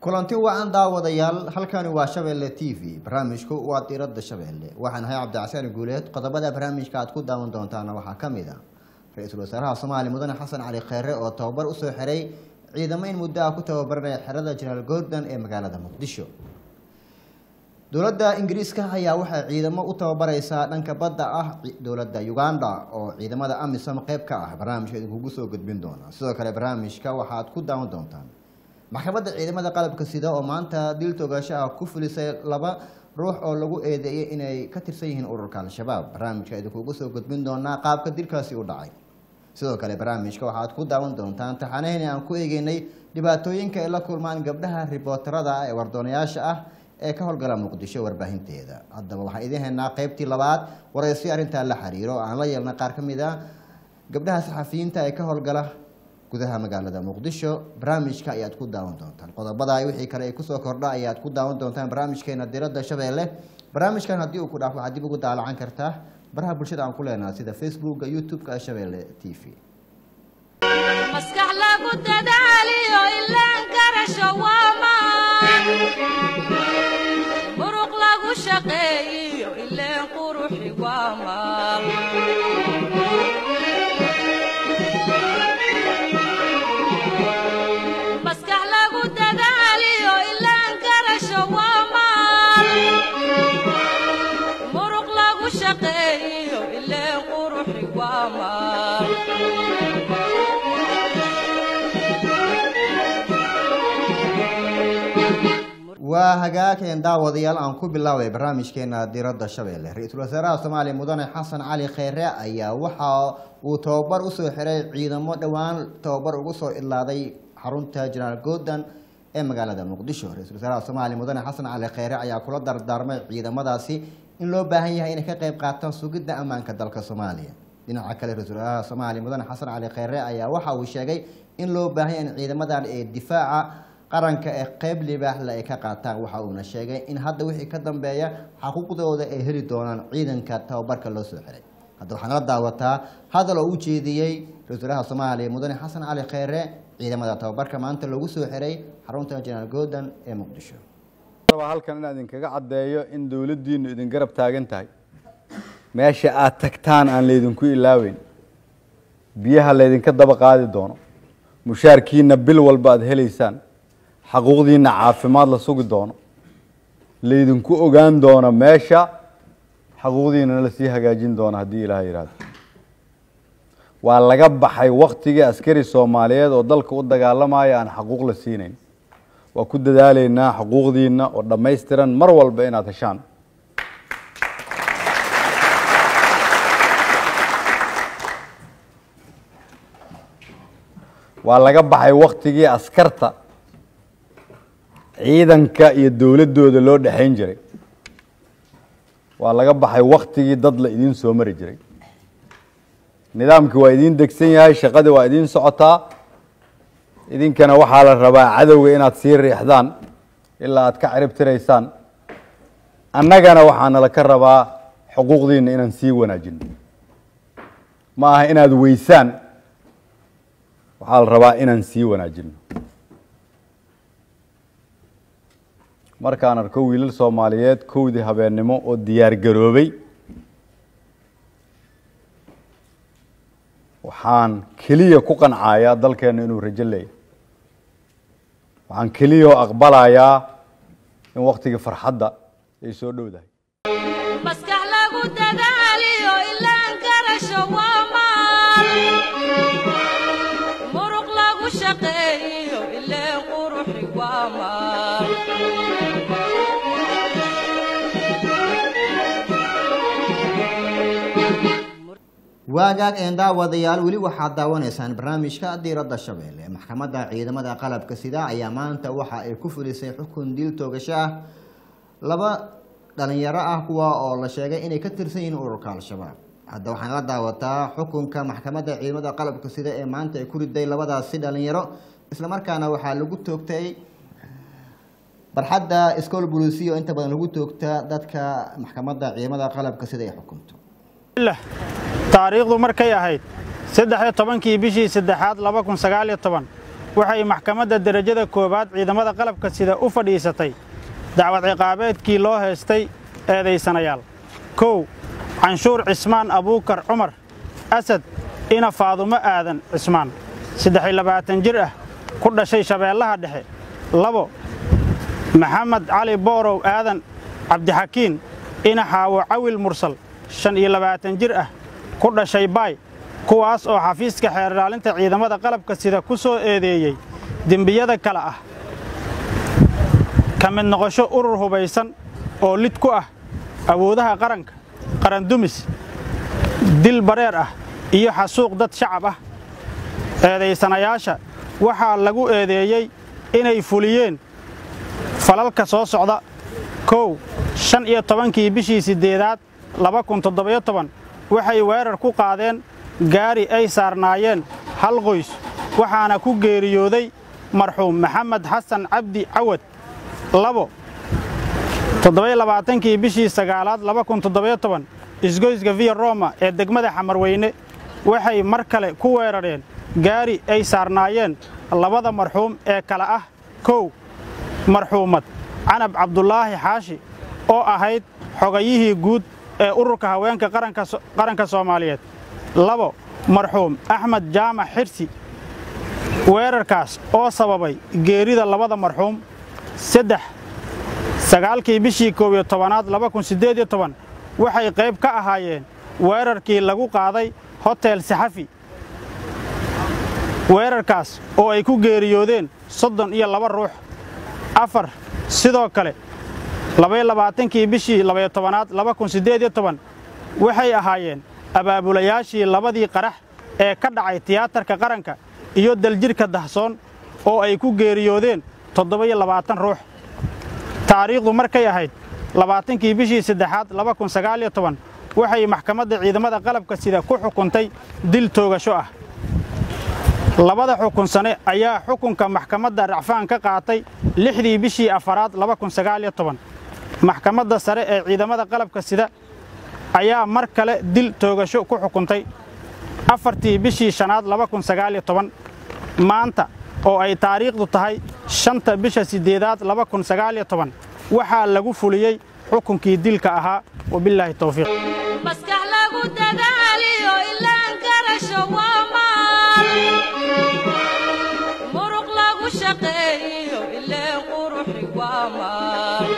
kulanti wacan daawadayaal halkani waa shabeelle t v barnaamijku waa diradda shabeelle waxaan ahay cabdicasaan guuleed qodobada barnaamijka aad ku daawan doontaana waxaa ka mid a ra-iisul wasaaraha soomaaliya mudane xasan cali kheyre oo tababar usoo xiray ciidamo in muddo ah ku tababaranaya xerada jenaraal gordon ee magaalada muqdisho dowladda ingiriiska ayaa waxay ciidamo u tababareysaa dhanka badda ah dowladda uganda oo ciidamada amisom qeyb ka ah barnaamijka idinkugu soo gudbin doona sidoo kale barnaamijka waxaad ku daawan doontaan maxkamadda ciidamada qalabka sida oo maanta dil toogasho ah ku fulisay laba ruux oo lagu eedeeyay inay ka tirsan yihiin ururka al-shabaab barnaamijka idinkugu soo gudbin doonaa qaabka dilkaasi u dhacay sidoo kale barnaamijka waxaad ku daawan doontaan taxanaheni aan ku eegeynay dhibaatooyinka ay la kulmaan gabdhaha ribootarada ah ee wardoonayaasha ah ee ka howlgala muqdisho warbaahinteeda haddaba waxaan idiin haynaa qeybtii labaad waraysi arrintaa la xiriiro oo aan la yeelnay qaar ka mid a gabdhaha saxafiyiinta ee ka howlgala gudaha magaalada muqdisho barnaamijka ayaad ku daawan doontaan qodobada wixii kale ay kusoo kordha ayaad ku daawan doontaan barnaamijkeena diradda shabeelle barnaamijkan haddii uu ku dhaaf waxaad dib ugu daalacan kartaa baraha bulshada aan ku leenaha sida facebooka youtube-ka shabeelle t v maskax lagu dadaaliyo ilaan karasho waamaan muruq lagu shaqeeyiyo ileen quruxi waamaan maskax lagu dadaaliyo ilaan karasho waamaan muruq lagu shaqeeyiyo ileen quruxi waamaan waa hagaageen daawadayaal aan ku bilaabay barnaamijkeena diradda shabeelle ra-iisul wasaaraha soomaaliya mudane xasan cali kheyre ayaa waxa uu tababar usoo xiray ciidamo dhowaan tababar ugu soo idlaaday xarunta jenaraal gordon ee magaalada muqdisho ra-isul wasaaraha soomaaliya mudane xasan cali kheyre ayaa kula dardaarmay ciidamadaasi in loo baahan yahay inay ka qeyb qaataan sugidda ammaanka dalka soomaaliya dhinaca kale ra-isul wasaaraha soomaaliya mudane xasan cali kheyre ayaa waxa uu sheegay in loo baahan yahay in ciidamadan ee difaaca qaranka ee qeyb libaaxle ay ka qaataan waxa uuna sheegay in hadda wixii ka dambeeya xaquuqdooda ay heli doonaan ciidanka tababarka loo soo xiray hadda waxaa nala daawataa hadal oo u jeediyey ra-isul wasaaraha soomaaliya mudane xasan cali kheyre ciidamada tababarka maanta lagu soo xiray xarunta jenaraal gordon ee muqdisho rabaa halkan inaan idinkaga caddeeyo in dowladdiinnu idin garab taagan tahay meesha aad tagtaan aan laydinku ilaaweyn biyaha laydinka daba qaadi doono mushaarkiina bil walba aad helaysaan xaquuqdiina caafimaad la sugi doono laydinku ogaan doono meesha xaquuqdiinana lasii hagaajin doono haddii ilaah yidhaahdo waa laga baxay waktigii askari soomaaliyeed oo dalka u dagaalamaya aan xaquuq la siinayn waa ku dadaalaynaa xuquuqdiina oo dhammaystiran mar walba inaad heshaan waa laga baxay waktigii askarta ciidanka iyo dowladdooda loo dhexayn jiray waa laga baxay waktigii dad la idiin soo mari jiray nidaamkii waa idiin degsan yahay shaqadii waa idiin socotaa idinkana waxaa la rabaa cadowga inaad sii riixdaan ilaa aad ka cirib tiraysaan annagana waxaana la ka rabaa xuquuqdiina inaan sii wanaajino ma aha inaad weysaan waxaa la rabaa inaan sii wanaajino markaan arko wiilal soomaaliyeed kowdii habeennimo oo diyaar garoobay waxaan keliya ku qancayaa dalkeenna inuu rajo leeyahy waxaan keliya oo aqbalayaa in waktigii farxadda ay soo dhowdahay maskax lagu dadaaliyo ilaan karasho waamaan muruq lagu shaqeeyiyo ileen quruxi waamaan waagaag een daawadayaal weli waxaad daawanaysaan barnaamijka diiradda shabeelle maxkamadda ciidamada qalabka sida ayaa maanta waxa ay ku fulisay xukun dil toogasho ah laba dhalinyaro ah kuwa oo la sheegay inay ka tirsan yihiin ururka al-shabaab hadda waxaan la daawataa xukunka maxkamadda ciidamada qalabka sida ee maanta ay ku riday labadaasi dhalinyaro islamarkaana waxaa lagu toogtay barxadda iskool bulisiya oo inta badan lagu toogta dadka maxkamadda ciidamada qalabka sida ay xukunto taariikhdu markay ahayd saddex iyo tobankii bishii saddexaad laba kun sagaal iyo toban waxay maxkamadda derajada koowaad ciidamada qalabka sida u fadhiisatay dacwad ciqaabeedkii loo heestay eedaysanayaal kow canshuur cismaan abuukar cumar asad ina faadumo aadan cismaan saddex iyo labaatan jir ah ku dhashay shabeellaha dhexe labo maxamed cali boorow aadan cabdixakiin ina xaawo cawil mursal shan iyo labaatan jir ah ku dhashay baay kuwaas oo xafiiska xeer ilaalinta ciidamada qalabka sida ku soo eedeeyey dembiyada kale ah ka mid noqosho urur hubaysan oo lid ku ah awoodaha qaranka qarandumis dil bareer ah iyo xasuuq dad shacab ah eedaysanayaasha waxaa lagu eedeeyey inay fuliyeen falalka soo socda kow shan iyo tobankii bishii siddeedaad laba kun toddobiyo toban waxay weerar ku qaadeen gaari ay saarnaayeen hal qoys waxaana ku geeriyooday marxuum maxamed xasan cabdi cawad labo toddobiyo labaatankii bishii sagaalaad laba kun toddobiyo toban isgoyska viya roma ee degmada xamarweyne waxay mar kale ku weerareen gaari ay saarnaayeen labada marxuum ee kale ah kow marxuumad canab cabdulaahi xaashi oo ahayd xogayihii guud ee ururka haweenka qaranka soomaaliyeed labo marxuum axmed jaamac xirsi weerarkaas oo sababay geerida labada marxuum saddex sagaalkii bishii koob iyo tobanaad laba kun siddeed iyo toban waxay qayb ka ahaayeen weerarkii lagu qaaday hotel saxafi weerarkaas oo ay ku geeriyoodeen soddon iyo laba ruux afar sidoo kale labaiyo labaatankii bishii labaiyo tobanaad laba kun siddeed iyo toban waxay ahaayeen abaabulayaashii labadii qarax ee ka dhacay tiyaatarka qaranka iyo daljirhka dahsoon oo ay ku geeriyoodeen toddoba-iyo labaatan ruux taariikhdu markay ahayd labaatankii bishii saddexaad laba kun sagaaliyo toban waxay maxkamadda ciidamada qalabka sida ku xukuntay dil toogasho ah labada xukun sane ayaa xukunka maxkamadda racfaan ka qaatay lixdii bishii afaraad laba kun sagaaliyo toban maxkamadda sare ee ciidamada qalabka sida ayaa mar kale dil toogasho ku xukuntay afartii bishii shanaad laba kun sagaaliyo toban maanta oo ay taariikhdu tahay shanta bisha siddeedaad laba kun sagaaliyo toban waxaa lagu fuliyey xukunkii dilka ahaa wabilaahi towfiiq maskax lagu dadaaliyo ilaan garasho waa maal muruq lagu shaqeeyo ileen quruxi waa maal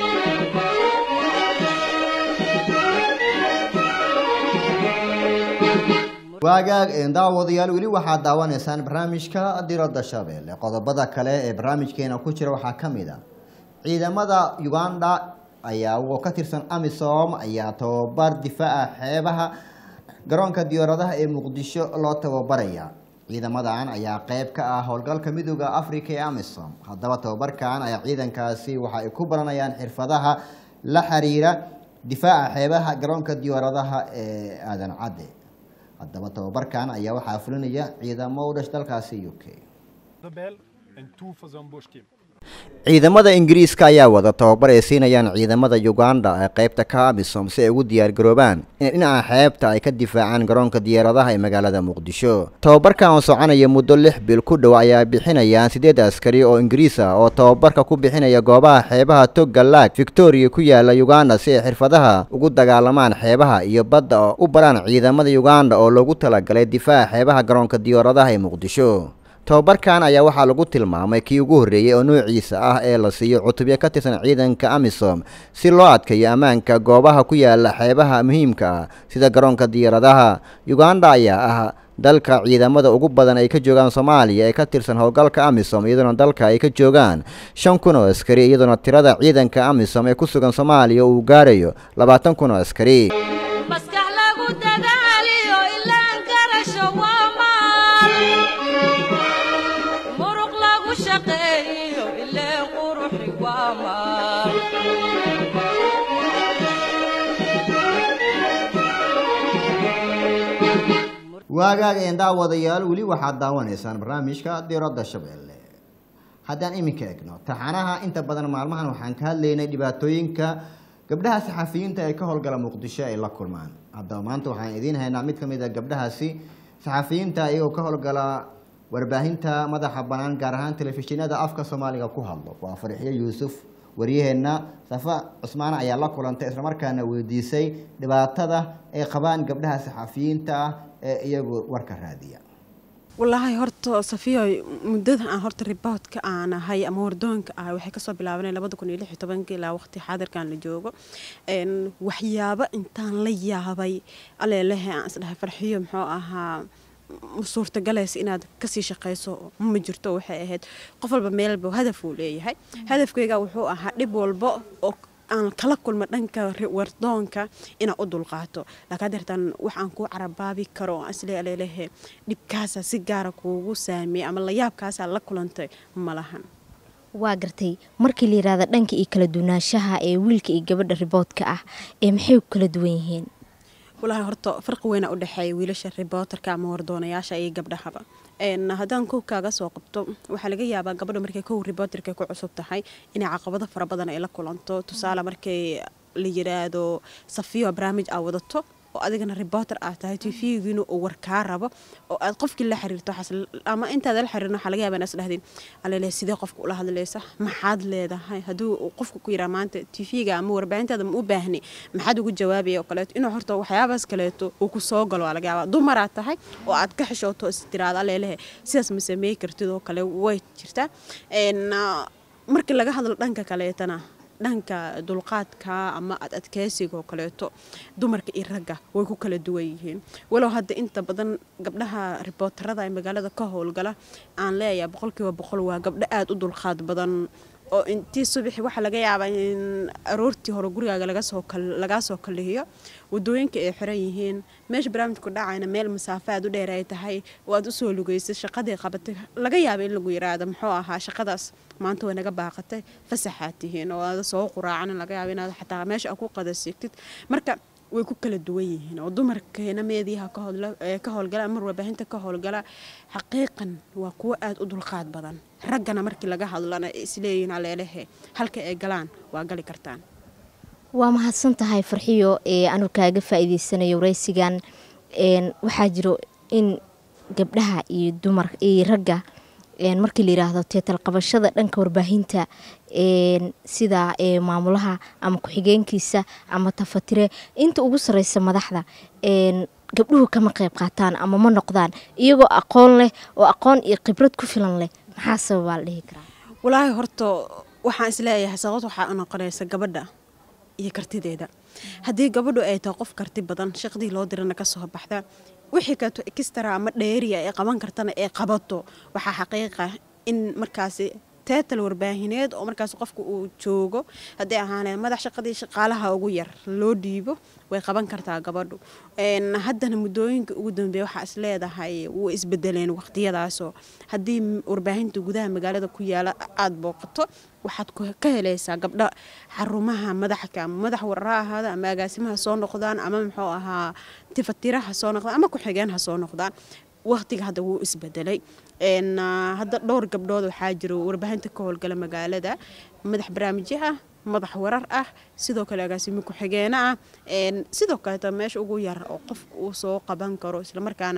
waagaag daawadayaal weli waxaad daawanaysaan barnaamijka diradda shabeelle qodobada kale ee barnaamijkeena ku jira waxaa ka mid a ciidamada uganda ayaa oo ka tirsan amisom ayaa tababar difaaca xeebaha garoonka diyaaradaha ee muqdisho loo tababaraya ciidamadan ayaa qeyb ka ah howlgalka midooda africa ee amisom haddaba tababarkan ayaa ciidankaasi waxa ay ku baranayaan xirfadaha la xiriira difaaca xeebaha garoonka diyaaradaha ee aadan cadde haddaba tababarkan ayaa waxaa fulinaya ciidamo u dhash dalkaasi u k rebel en toe voor zo'n boschkim. ciidamada ingiriiska ayaa wada tababar ay siinayaan ciidamada uganda ee qeybta ka amisom si ay ugu diyaargaroobaan in dhinaca xeebta ay ka difaacaan garoonka diyaaradaha ee magaalada muqdisho tababarkan oo soconaya muddo lix bil ku dhow ayaa bixinayaan siddeed askari oo ingiriis ah oo tababarka ku bixinaya goobaha xeebaha togga laag victoria ku yaala uganda si ay xirfadaha ugu dagaalamaan xeebaha iyo badda oo u baraan ciidamada uganda oo loogu talagalay difaaca xeebaha garoonka diyaaradaha ee muqdisho tababarkan ayaa waxaa lagu tilmaamay kii ugu horreeyey oo noociisa ah ee la siiyo cutubyo ka tirsan ciidanka amisom si loo adkeeyo ammaanka goobaha ku yaala xeebaha muhiimka ah sida garoonka diyaaradaha uganda ayaa ah dalka ciidamada ugu badan ay ka joogaan soomaaliya ee ka tirsan howlgalka amisom iyadoona dalka ay ka joogaan shan kun oo askari iyadoona tirada ciidanka amisom ee ku sugan soomaaliya uu gaarayo labaatan kun oo askari maskax lagu dadaaliyo ilaan garasho waa maal muruq lagu shaqeeyo ileen quruxi waa maal waagaag een daawadayaal weli waxaad daawanaysaan barnaamijka diradda shabeelle haddaan iminka egno taxanaha inta badan maalmahan waxaan ka hadlaynay dhibaatooyinka gabdhaha saxafiyiinta ee ka howlgala muqdisho ay la kulmaan haddaba maanta waxaan idiin haynaa mid ka mid a gabdhahaasi saxafiyiinta iyagoo ka howlgala warbaahinta madaxa bannaan gaar ahaan telefishinada afka soomaaliga ku hadlo waa farxiyo yuusuf wariyaheenna safa cusmaan ayaa la kulantay islamarkaana weydiisay dhibaatada ay qabaan gabdhaha saxafiyiinta ah ee iyagu warka raadiya walaahi horta safiyo muddada aan horta riboodka aan ahay ama wardoonka ahay waxay kasoo bilaabanay labada kun iyo lix iyo tobanka ilaa waqti xaadirkan la joogo Een, waxyaabo intaan la yaabay aleelehe aan isdhahay farxiyo muxuu ahaa ma suurtagalaysa inaad kasii shaqayso ma jirto waxay ahayd qof walba meelba hadaf uu leeyahay hadafkayga wuxuu ahaa dhib walba oo aan kala kulma dhanka ri- wardoonka inaan u dulqaato laakiin hadeertaan wax aan kuu carabaabi karo oo isle aleelehe dhibkaasa si gaara kuugu saameeyey ama layaabkaasaa la kulantay ma lahan waa gartay markii la yidhaahda dhanka iyo kala duwanaanshaha ee wiilka iyo gabadha riboodka ah ee maxay ku kala duwan yihiin walaahi horta farqi weyna u dhexeeya wiilasha ribootarka ama wardoonayaasha iyo gabdhahaba Een, haddaan kow kaaga soo qabto waxaa laga yaabaa gabadha markay kow ribootarka ku cusub tahay inay caqabado fara badan ay la kulanto tusaale markay la yiraahdo safiyo barnaamij aa wadato oo adigana ribooter aad tahay tv-giina uu war kaa rabo oo aad qofkii la xiriirto waxaas l- ama intaad la xiriirin waxaa laga yaabaa inaad isdhahdeen alele sidee qofka ula hadlaysa maxaad leedahay hadduu uu qofka ku yiraa maanta tv-ga ama warbaahintaada ma u baahni maxaad ugu jawaabaya oo kaleeto inuu horta waxyaabaas kaleeto uu ku soo galo waa laga yaabaa dumaraad tahay oo aad ka xishooto is tiraada alelehe sidaas ma sameey kartid oo kale way jirtaa Een, ah, markii laga hadlo dhanka kaleetana dhanka dulqaadka ama ad adkeysiga oo kaleeto dumarka iyo ragga way ku kala duwan yihiin walow hadda inta badan gabdhaha ribootarada ee magaalada ka howlgala aan leeyahay boqolkiiba boqol waa gabdho aada u dulqaad badan oo intii subaxi waxaa laga yaabaa in aroortii hore gurigaaga laga soo kal- lagaa soo kalihiyo wadooyinka ay xiran yihiin meesha barnaamijku dhacayna meel masaafo aad u dheer ay tahay oo aad usoo lugeysay shaqadii qabatay laga yaaba in lagu yiraahdo muxuu ahaa shaqadaas maanta way naga baaqatay fasaxaad tihiin oo aada soo quraacan laga yaaba inaad xataa meesha aad ku qadasigtid marka way ku kala duwan yihiin oo dumarkeena meediyaha ka howla- ee ka howlgala ama warbaahinta ka howlgala xaqiiqan waa kuwo aada u dulqaad badan raggana markii laga hadlana ay isleeyihiin aleelehe halka ay galaan waa gali kartaan waa mahadsan tahay farxiyo ee anu kaaga faa'iideysanayo waraysigan een, waxaa jiro in gabdhaha iyo dumar iyo ragga een, markii la yiraahdo teetal qabashada dhanka warbaahinta een, sida ee, maamulaha ama ku-xigeenkiisa ama tafatire inta ugu sareysa madaxda een, gabdhuhu kama qayb qaataan ama ma noqdaan iyagoo aqoon leh oo aqoon iyo khibrad ku filan leh maxaa sababaa la dhihi karaa walaahi horta waxaan isleeyahay sababta waxaa u noqonaysa gabadha iyo kartideeda haddii gabadhu ay tahay qof karti badan shaqadii loo dirana ka soo baxda wixii kaleeto extra ama dheeriya ay qaban kartana ay qabato waxaa xaqiiqa in markaasi teetal warbaahineed oo markaas qofka uu joogo haddii ahaanee madax shaqadii shaqaalaha ugu yar loo dhiibo way qaban kartaa gabadhu Een, haddana muddooyinka ugu dambeeya waxaa is leedahay wuu isbedeleen waqtiyadaasoo haddii m- warbaahinta gudaha magaalada ku yaala aada booqato waxaad ku- ka helaysaa gabdho xarumaha madaxka ama madax warra ahaada ama agaasimaha soo noqdaan ama muxuu ahaa tifatiraha soo noqdaan ama ku-xigeen ha soo noqdaan waqtiga hadda wuu isbedelay Een, ah, hadda dhowr gabdhood waxaa jiro warbaahinta ka howlgala magaalada madax barnaamijyo ah madax warar ah sidoo kale agaasimo ku-xigeene ah Een, sidoo kaleeta meesha ugu yar oo qofka uu soo qaban karo islamarkaana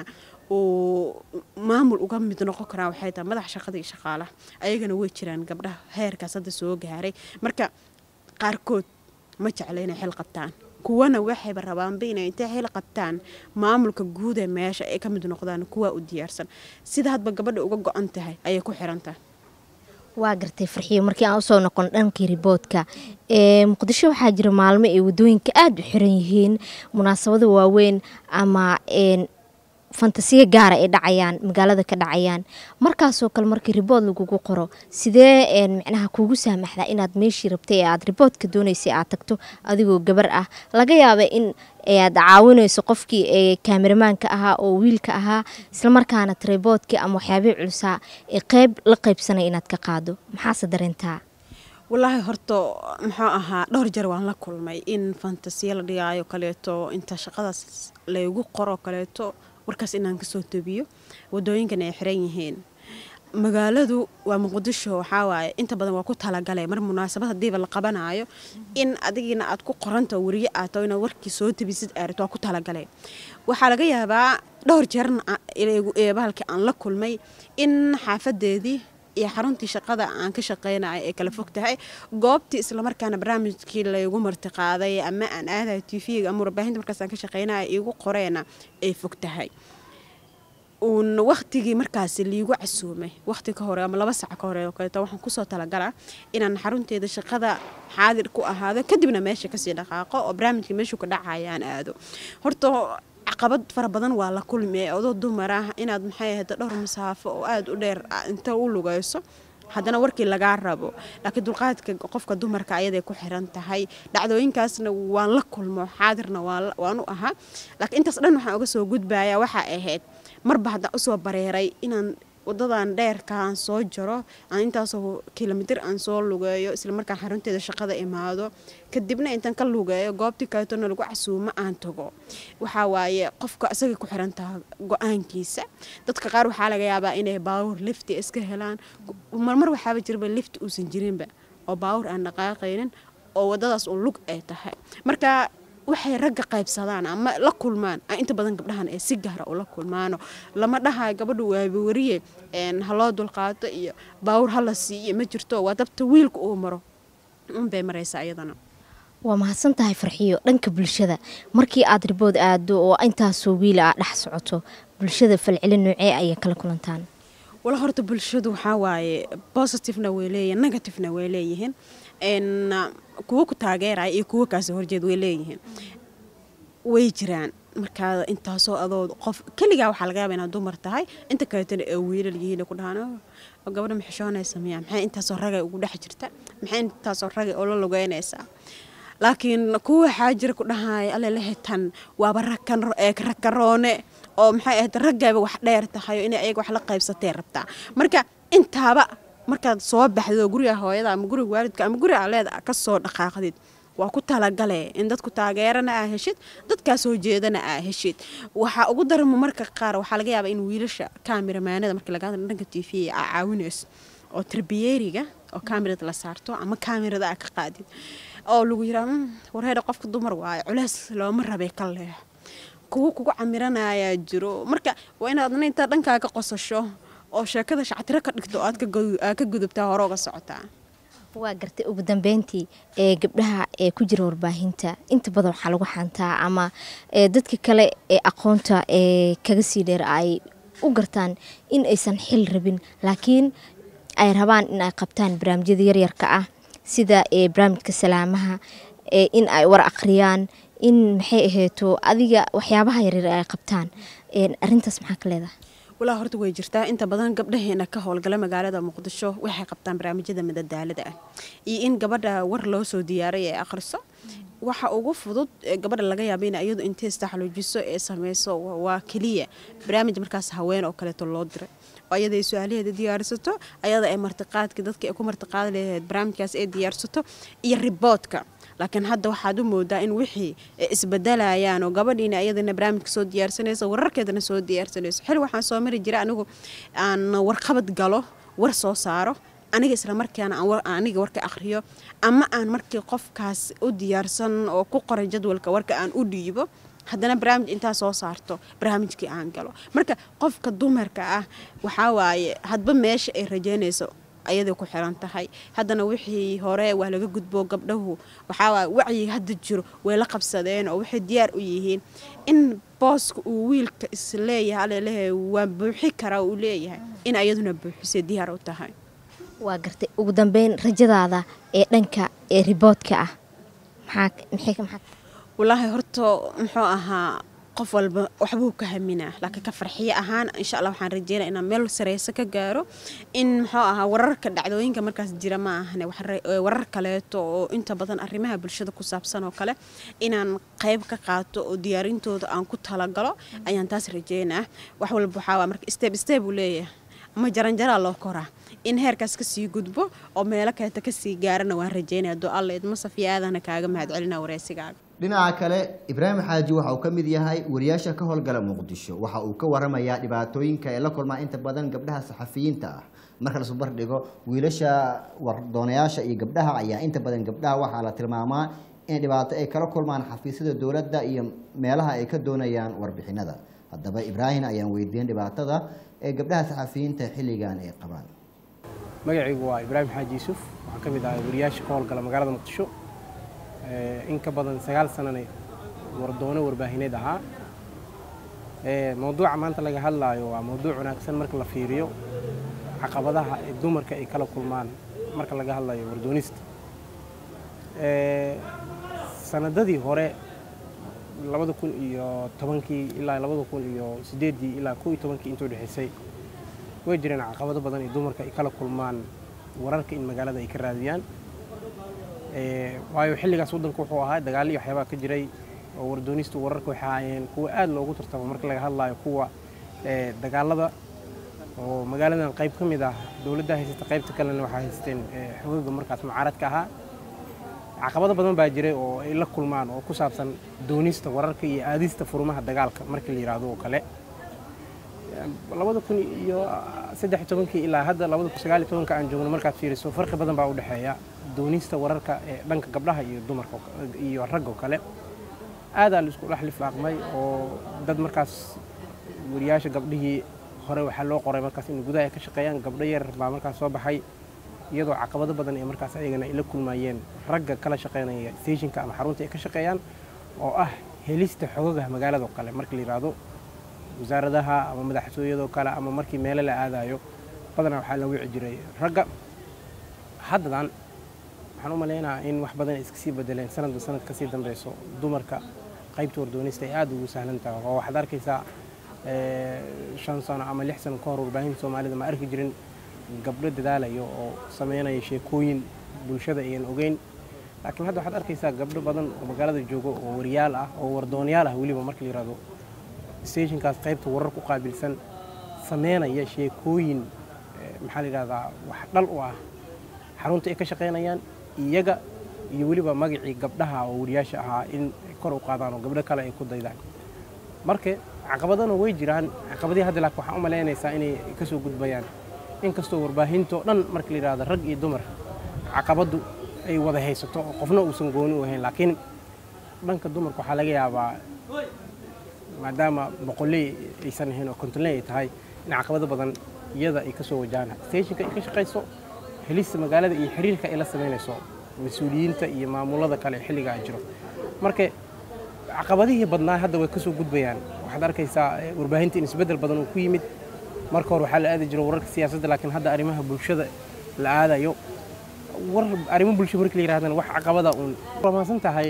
uu maamul uga mid noqon karaa waxay tahay madax shaqada iyo shaqaalaha ayagana way jiraan gabdhaha heerkaas hadda soo gaaray marka qaarkood ma jecla inay xil qabtaan kuwana waxayba rabaanba inay intay xil qabtaan maamulka guud ee meesha ay ka mid noqdaan kuwa u diyaarsan sida hadba gabadha uga go-an tahay ayay ku xiran tahay waa gartay farxiyo markii aan usoo noqon dhankii riboodka ee muqdisho waxaa jira maalmo ay wadooyinka aada u xiran yihiin munaasabado waaweyn ama een fantasiya gaara ay dhacayaan magaalada ka dhacayaan markaasoo kale markii ribood lagugu qoro sidee een micnaha kuugu saamaxdaa inaad meeshii rabtay ee aad riboodka doonaysay aad tagto adigoo gabar ah laga yaaba in aad caawinayso qofkii ee kaameramaanka ahaa oo wiilka ahaa islamarkaana riboodkii ama waxyaabihii culusaa ee qeyb la qeybsanay inaad ka qaado maxaase dareentaa walaahi horta muxuu ahaa dhowr jeer waan la kulmay in fantasiya la dhigaayo kaleeto inta shaqadaas laygu qoro kaleeto warkaas inaan kasoo tobiyo wadooyinkan ay xiran yihiin magaaladu waa muqdisho waxaa waaye inta badan waa ku talagale mar munaasabad hadiiba la qabanayo in adigiina aad ku qoranta weriye aad taho inaad warkii soo tabisid aarit waa ku talagale waxaa laga yaabaa dhowr jeerna bahalkii aan la kulmay in xaafadeedii iyo xaruntii shaqada aan ka shaqeynayo ay kala fog tahay goobtii islamarkaana barnaamijkii laygu martiqaaday ama aan aadayo tvga ama warbaahinta markaas aan ka shaqeynayo igu qoreena ay fog tahay uun waktigii markaasi liigu casuumay wakti ka hore ama laba sac ka hore oo kaleeto waxaan kusoo talagalaa inaan xarunteeda shaqada xaadir ku ahaado kadibna meesha kasii dhaqaaqo oo barnaamijka meeshuu ka dhacayaan aado horta caqabad fara badan waa la kulmi odoo dumar ah inaad maxay ahayd dhowr masaafo oo aada u dheer inta u lugayso haddana warkii lagaa rabo laakiin dulqaadka qofka dumarka ayaday ku xiran tahay dhacdooyinkaasna waan la kulmo xaadirna waan u ahaa laakiin intaas dhan waxaan uga soo gudbaya waxaa ahayd marba haddaan usoo bareeray inaan wadadan dheerka aan soo jaro aan intaasoo kilomitir aan soo lugeeyo islamarkaan xarunteeda shaqada imaado kadibna intaan ka lugeeyo goobtii kaleetona lagu casuumo aan tago waxaa waaye qofka isagay ku xiran taha go-aankiisa dadka qaar waxaa laga yaabaa inay baawur lifti iska helaan marmar waxaaba jirba lifti uusan jirinba oo baawur aan dhaqaaqaynin oo wadadaas uun lug ay tahay marka waxay ragga qaybsadaan ama la kulmaan inta badan gabdhahan ee si gaara ula kulmaano lama dhahayo gabadha waaba wariye haloo dulqaato iyo baawur hala siiyo ma jirto waa dabta wiilka uu maro unbay maraysaa iyadana waa mahadsan tahay farxiyo dhanka bulshada markii aad ribood aado oo intaasoo wiila aa dhex socoto bulshada falcelin noocee ayay kala kulantaan wala horta bulshadu waxaa waaye positivena way leeyihin negativena way leeyihiin kuwo ku taageeraya iyo kuwo kaasoo horjeed way leeyihiin way jiraan markaa intaasoo adoo qof keligaa waxaa laga yaaba inaad dumar tahay inta kaleetana ee wiilal yihiin ku dhahaan gabadha maxishoonaysa miya maxay intaasoo ragay ugu dhex jirta maxay intaasoo ragay oo la lugeynaysaa laakiin kuwa waxaa jira ku dhahaya alelehe tan waaba rakaroone oo maxay ahayd raggayba wax dheer tahay oo inay ayaga wax la qaybsatee rabtaa marka intaaba markaad soo baxdo guriga hooyada ama guriga waalidka ama guriga aleeda ka soo dhaqaaqdid waa ku talagale in dadku taageerana aa heshid dadkaa soo jeedana aa heshid waxaa ugu daramo marka qaar waxaa laga yaabaa in wiilasha kameramaanada marka laga hadla dhanka t v aa caawinayso oo tarbiyeeriga oo kamerada la saarto ama kamerada aa ka qaadid oo lagu yiraa warheeda qofka dumar waayo culeys looma rabay ka leex kuwo kugu camiranayaa jiro marka waa inaadna intaa dhankaa ka qosasho oo sheekada shactiro ka dhigto aad ka gudubtaa hore uga socotaa waa gartay ugu dambeyntii ee gabdhaha ee ku jira warbaahinta inta badan waxaa lagu xantaa ama dadka kale ee aqoonta ee kaga sii dheer ay u gartaan in aysan xil rabin laakiin ay rabaan in ay qabtaan barnaamijyada yaryarka ah sida barnaamijka salaamaha in ay war aqriyaan in maxay ahayto adiga waxyaabaha yaryar ay qabtaan arintaas maxaa ka leedahay walaa horta way jirtaa inta badan gabdhaheena ka howlgala magaalada muqdisho waxay qabtaan barnaamijyada madadaalada ah iyo in gabadha war loo soo diyaaray ee akhriso waxa ugu fudud gabadha laga yaaba in iyadu intay istaxluujiso ee sameyso waa keliya barnaamij markaas haween oo kaleeto loo diray oo ayada ay su-aalaheeda diyaarsato ayada ay martiqaadka dadka ay ku martiqaadi lahayd barnaamijkaas ay diyaarsato iyo riboodka laakiin hadda waxaad u moodaa in wixii isbedelayaan oo gabadhiina iyadana barnaamijka soo diyaarsanayso wararkeedana soo diyaarsanayso xil waxaan soo mari jira anigu aan warqabad galo war soo saaro aniga isla markaana aniga warka akhriyo ama aan markii qofkaas u diyaarsan oo ku qoran jadwalka warka aan u dhiibo haddana barnaamij intaa soo saarto barnaamijkii aan galo marka qofka dumarka ah waxaa waaye hadba meesha ay rajeynayso ayaday ku xiran tahay haddana wixii hore waa laga gudbo gabdhahu waxaa wacyiga hadda jiro way la qabsadeen oo waxay diyaar u yihiin in booska uu wiilka isleeyahay alelehe waa buuxi karaa uu leeyahay in ayaduna buuxisay diyaar u tahay waa gartay ugu dambeyn rajadaada ee dhanka ee riboodka ah maxaa walaahi horta muxuu ahaa qof walba waxbuu ka haminaa laakiin ka farxiyo ahaan insha alla waxaan rajeynaya inaan meel sareyso ka gaaro in muxuu ahaa wararka dhacdooyinka markaas jira ma ahane warar kaleeto oo inta badan arrimaha bulshada ku saabsan oo kale inaan qayb ka qaato oo diyaarintooda aan ku talagalo ayaan taas rajeynaa wax walba waxaa marka step step uu leeyahay ama jaranjaraa loo koraa in heerkaas kasii gudbo oo meelo kaleeta kasii gaarana waan rajeynaya do alla idma safiya aadana kaaga mahad celina wareysigaaga dhinaca kale ibraahim xaaji waxa uu ka mid yahay wariyaasha ka howlgala muqdisho waxa uu ka waramayaa dhibaatooyinka ay la kulmaan inta badan gabdhaha saxafiyiinta ah marka la subar dhigo wiilasha wardoonayaasha iyo gabdhaha ayaa inta badan gabdhaha waxaa la tilmaamaa in dhibaato ay kala kulmaan xafiisyada dowladda iyo meelaha ay ka doonayaan warbixinada haddaba ibraahim ayaan weydiin dhibaatada ee gabdhaha saxafiyiinta xilligan ay qabaan magacaygu waa ibraahim xaaji yuusuf waxaan ka mid ahay wariyaasha ka howlgala magaalada muqdisho in ka badan sagaal sanana wardoono warbaahineed ahaa mowduuca maanta laga hadlaayo waa mowduuc wanaagsan marka la fiiriyo caqabadaha ee dumarka ay kala kulmaan marka laga hadlayo wardoonista sanadadii hore labada kun iyo tobankii ilaa labada kun iyo sideeddii ilaa kow iyo tobankii intuu dhexaysay way jireen caqabado badan ee dumarka ay kala kulmaan wararka in magaalada ay ka raadiyaan waayo xilligaas waddanku wuxuu ahaa dagaal iyo waxyaabaa ka jiray oo wardoonistu wararka waxay ahaayeen kuwa aad loogu tartamo marka laga hadlaayo kuwa dagaalada oo magaaladan qayb ka mid ah dowladda haysata qaybta kalena waxaa haysteen xogaga markaas mucaaradka ahaa caqabado badan baa jiray oo ay la kulmaan oo ku saabsan doonista wararka iyo aadista furmaha dagaalka markii la yidhaahdo oo kale labada kun iyo saddex iyo tobankii ilaa hadda labada kun sagaal iyo tobanka aan joogno markaad fiiriso farqi badan baa u dhexeeya doonista wararka ee dhanka gabdhaha iyo dumarka iyo ragga oo kale aadaa la isku dhex lifaaqmay oo dad markaas wariyaasha gabdhihii hore waxaa loo qoray markaas in gudaha ay ka shaqeeyaan gabdho yar baa markaas soo baxay iyadoo caqabado badan ee markaas ayagana ay la kulmayeen ragga kala shaqeynaya stationka ama xarunta ay ka shaqeeyaan oo ah helista xogaga magaalada oo kale marka la yidhaahdo wasaaradaha ama madaxtooyadoo kale ama markii meelo la aadayo badanaa waxaa la wici jiray ragga haddadan waxaan u maleynayaa in wax badan ay iska sii bedeleen sanadba sanad kasii dambeyso dumarka qaybta wardoonista ay aada ugu sahlan tahay oo waxaad arkaysaa shan sano ama lix sano ka hor warbaahinta soomaalida ma arki jirin gabdho dadaalayo oo sameynaya sheekooyin bulshada ayan ogeyn laakiin hadda waxaad arkaysaa gabdho badan oo magaalada joogo oo wariyaal ah oo wardoonyaal ah weliba marka la yihahdo stationkaas qaybta warar ku qaabilsan sameynaya sheekooyin maxaa la yidhahdaa wax dhal u ah xarunta ay ka shaqeynayaan iyaga iyo weliba magacii gabdhaha oo wariyaasha ahaa in kor u qaadaan oo gabdho kale ay ku daydaan marka caqabadana way jiraan caqabadii hadda laakiin waxaan u malaynaysaa inay kasoo gudbayaan inkastoo warbaahinto dhan marka la yidhahdo rag iyo dumar caqabaddu ay wada haysato oo qofna uusan gooni u ahayn laakiin dhanka dumarka waxaa laga yaabaa maadaama boqolley aysan ahayn oo kontonley ay tahay in caqabado badan iyada ay kasoo wajahaan stationka ay ka shaqayso helista magaalada iyo xiriirka ay la samaynayso mas-uuliyiinta iyo maamulada kale xilligaa jiro marka caqabadihii badnaa hadda way kasoo gudbayaan waxaad arkaysaa warbaahinta in isbeddel badan uu ku yimid marka hore waxaa la aadi jiro wararka siyaasadda laakiin hadda arrimaha bulshada la aadayo war arrimo bulsho markii la yirahdana wax caqabada uun ramaasan tahay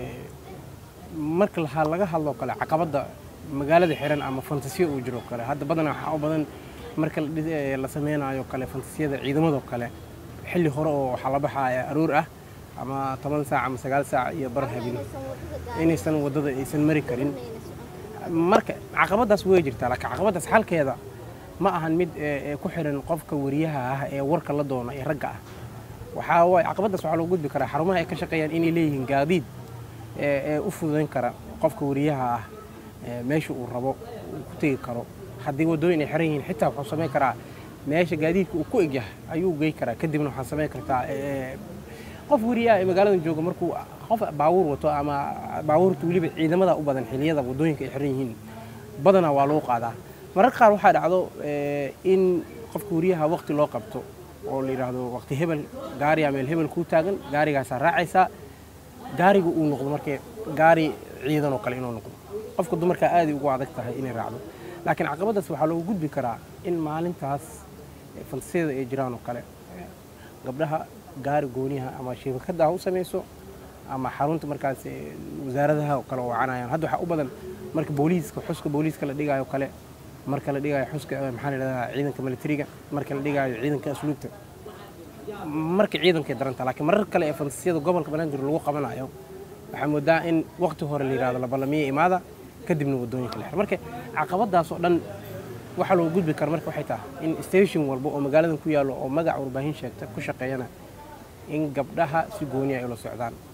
marka lahaa laga hadloo kale caqabadda magaalada xiran ama fantasiya uu jiro kale hadda badanaa waxaa u badan marka la sameynayo kale fantasiyada ciidamadoo kale xilli hore oo waxaa la baxaya aroor ah ama toban saac ama sagaal saac iyo bar habin inaysan waddada aysan mari karin marka caqabadaas way jirtaa laakiin caqabadaas xalkeeda ma ahan mid ku xiran qofka wariyaha ah ee warka la doona ee ragga ah waxaa waay caqabadaas waxaa loo gudbi karaa xarumaha ay ka shaqeeyaan inay leeyihiin gaadiid ee u fududayn kara qofka wariyaha ah meesha uu rabo uu ku tegi karo haddii waddooyin ay xiran yihiin xitaa wuxuu samayn karaa meesha gaadiidka uu ku egyahay ayuu gey karaa kadibna waxaa samayn kartaa qof wariyaha ee magaaladan jooga markuu qof baabuur wato ama baabuurta weliba ciidamada u badan xiliyada waddooyinka ay xiran yihiin badanaa waa loo qaadaa mararka qaar waxaa dhacdo in qofka wariyaha waqti loo qabto oo la yidhaahdo waqti hebel gaariyaa meel hebel kuu taagan gaarigaasaa raacaysaa gaariga uu noqdo markee gaari ciidan oo kale inuu noqdo qofka dumarkaa aaday ugu adag tahay inay raacdo laakiin caqabadaas waxaa loogu gudbi karaa in maalintaas fantasiyada ay jiraan oo kale gabdhaha gaari gooniyaha ama shabakada ha u samayso ama xarunta markaas wasaaradaha oo kale oo wacanayaan hadda waxaa u badan marka booliiska xuska booliiska la dhigaayo kale marka la dhigaayo xuska maxaa la yidhahdaa ciidanka militariga marka la dhigaayo ciidanka asluubta marka ciidankay daranta laakiin marar kale ee fantasiyada gobolka banaadir lagu qabanayo waxaa moodaa in waqti hore la yidhahdo la ballamiyo imaada kadibna waddooyinka la xiro marka caqabadaas oo dhan waxaa loo gudbi kara marka waxay tahay in station walba oo magaaladan ku yaallo oo magac warbaahin sheegta ku shaqeeyana in gabdhaha si gooniya ay ula socdaan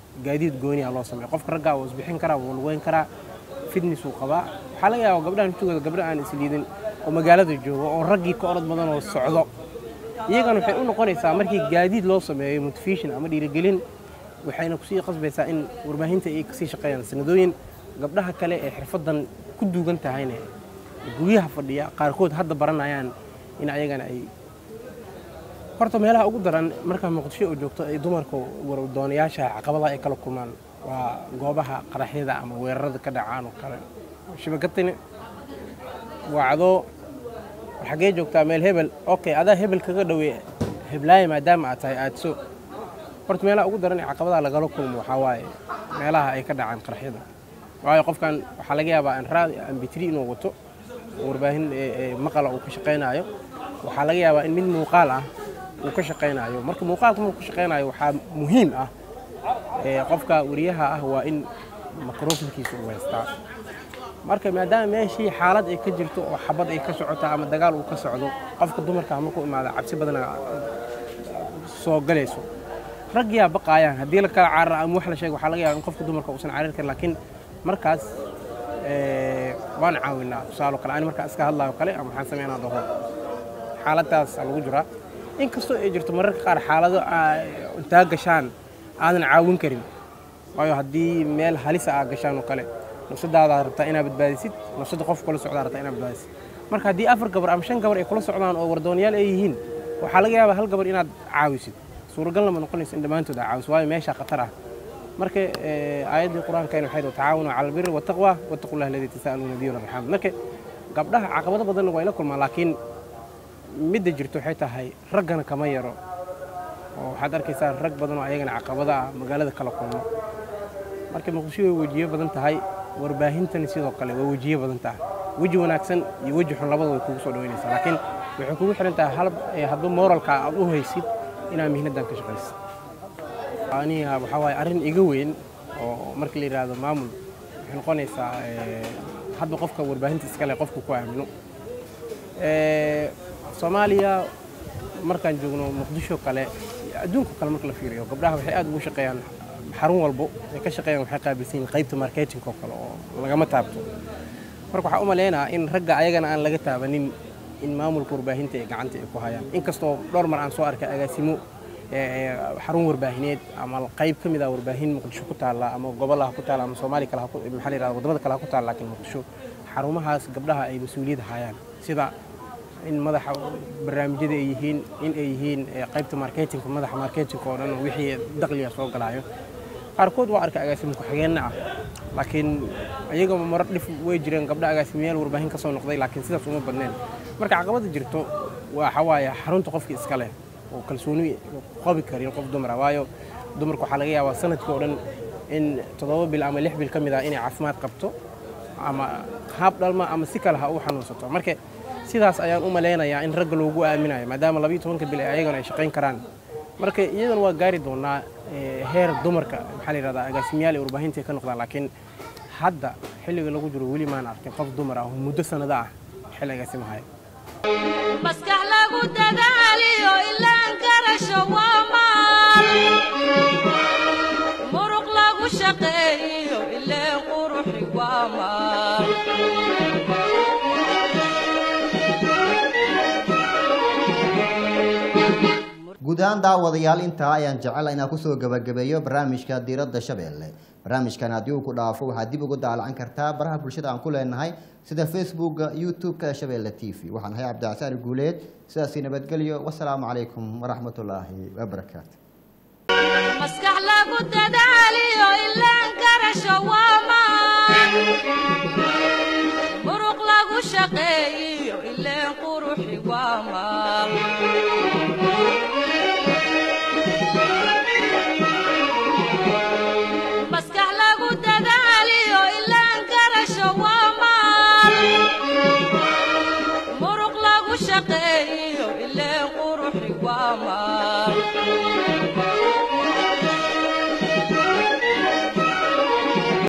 gaadiid gooniya loo sameeyo qofka raggaa wuu isbixin karaa wuu lugeyn karaa fitness uu qabaa waxaa laga yaabaa gabdhahan intooda gabdha aan isliidin oo magaalada joogo oo raggii ka orod badan oo socdo iyagana waxay u noqonaysaa markii gaadiid loo sameeyo motivation ama dhiirigelin waxayna kusii qasbaysaa in warbaahinta ay kasii shaqeeyaan sanadooyin gabdhaha kale ee xirfadan ku duugan tahayna guryaha fadhiya qaarkood hadda baranayaan in ayagana ay horta meelaha ugu daran markaa muqdisho oo joogto ay dumarka wardoonayaasha caqabadaha ay kala kulmaan waa goobaha qaraxyada ama weerarada ka dhacaan oo kale shabakatani wacdo xaggee joogtaa meel hebel okay adaa hebel kaga dhawey heblaaye maadaama aad tahay aadso horta meelaha ugu daran ee caqabadaha lagala kulmo waxaa waaye meelaha ay ka dhacaan qaraxyada waayo qofkan waxaa laga yaabaa anraad ambitri inuu wato warbaahin maqala uu ka shaqaynaayo waxaa laga yaabaa in mid muuqaal ah uu ka shaqaynaayo marka muuqaalka markuu ka shaqaynayo waxaa muhiim ah qofka wariyaha ah waa in microfonkiisa uu haystaa marka maadaama meeshii xaalad ay ka jirto oo xabad ay ka socoto ama dagaal uu ka socdo qofka dumarka markuu imaada cabsi badana soo galayso ragyaa baqaayaan haddii la kala carara ama wax la sheego waxaa laga yaaba in qofka dumarka uusan carir karin laakiin markaas waan caawinaa tusaalo kale ani markaa iska hadlaayo kale ama waxaan sameynaa dhaho xaaladdaas lagu jiraa inkastoo ay jirto mararka qaar xaalado intaa gashaan aadan caawin karin waayo haddii meel halisa aa gashaan oo kale nafsadaadaad rabtaa inaad badbaadisid nafsada qof kula socdaa rabtaa inaad badbaadisid marka haddii afar gabar ama shan gabar ay kula socdaan oo wardoonyaal ay yihiin waxaa laga yaabaa hal gabar inaad caawisid suuragal lama noqonayso in dhammaantood aa caawiso waayo meeshaa khatar ah marka aayaddii qur-aankayna waxay tahay tacaawanu cala albiri wattaqwa wattaqu llah alladii tasaaluuna bihi walarxaam marka gabdhaha caqabado badanna waa ila kulmaan laakiin midda jirto waxay tahay raggana kama yaro oo waxaad arkaysaa rag badan oo ayagana caqabada ah magaalada kala kulmo marka muqdisho way wejiyo badan tahay warbaahintani sidoo kale way wejiyo badan tahay weji wanaagsan iyo weji xun labada way kugu soo dhaweynaysaa laakiin waxay kugu xiran tahay hal hadba moralka aad u haysid inaad mihnadan ka shaqaysid aniga waxaa waaye arrin iga weyn oo marka la yidhaahdo maamul waxay noqonaysaa hadba qofka warbaahinta iskale qofku ku aamino soomaaliya markaan joogno muqdisho kale adduunka kale marka la fiiriyo gabdhaha waxay aad ugu shaqeeyaan xarun walbo ay ka shaqeeyaan waxay qaabilsan yihiin qaybta marketing oo kale oo lagama taabto marka waxaa u maleynayaa in ragga ayagana aan laga taabanin in maamulka warbaahinta ay gacanta ay ku hayaan inkastoo dhowr mar aan soo arkay agaasimo xarun warbaahineed ama qayb ka mid ah warbaahin muqdisho ku taalla ama gobolaha ku taalla ama soomaali kale maxaa la yirahda wadamada kale ha ku taalla laakiin muqdisho xarumahaas gabdhaha ay mas-uuliyad hayaan sida in madaxa barnaamijyada ay yihiin in ay yihiin qaybta marketingka madaxa marketingka oo dhan wixii dakhliga soo galaayo qaarkood waa arkay agaasimo ku-xigeenna ah laakiin iyaga marar dhif way jireen gabdha agaasimayaal warbaahin ka soo noqday laakiin sidaas uma badneen marka caqabada jirto waxa waaye xarunta qofka iska leh oo kalsooni qabi karin qof dumara waayo dumarka waxaa laga yaabaa sanadkii oo dhan in toddoba bil ama lix bil ka mid ah inay caafimaad qabto ama haab dhalma ama si kale ha u xanuunsato marka sidaas ayaan u malaynayaa in ragga loogu aaminayo maadaama labayo tobanka bil ayagana ay shaqayn karaan marka iyadana waa gaari doonaa heer dumarka maxaa la yidhahdaa agaasimayaal ee warbaahinta ay ka noqdaan laakiin hadda xilliga lagu jiro weli maan arkin qof dumar ah oo muddo sanado ah xilli agaasimahayo maskax lagu dadaaliyo ilaan garasho waa maal muruq lagu shaqeeyo ileen quruxi waa maal guud ahaan daawadayaal intaa ayaan jecela inaan kusoo gabagabeeyo barnaamijka diiradda shabeelle barnaamijkan haddii uu ku dhaafo waxaad dib ugu daalacan kartaa baraha bulshada aan ku leenahay sida facebooka youtube-ka shabeelle t v waxaan ahay cabdicasaari guuleed sidaasi nabadgelyo wasalaamu calaykum waraxmatullaahi wabarakaatu maskax lagu dadaaliyo ilaan garasho waa maal muruq lagu shaqeeyo ileen quruxi waa maal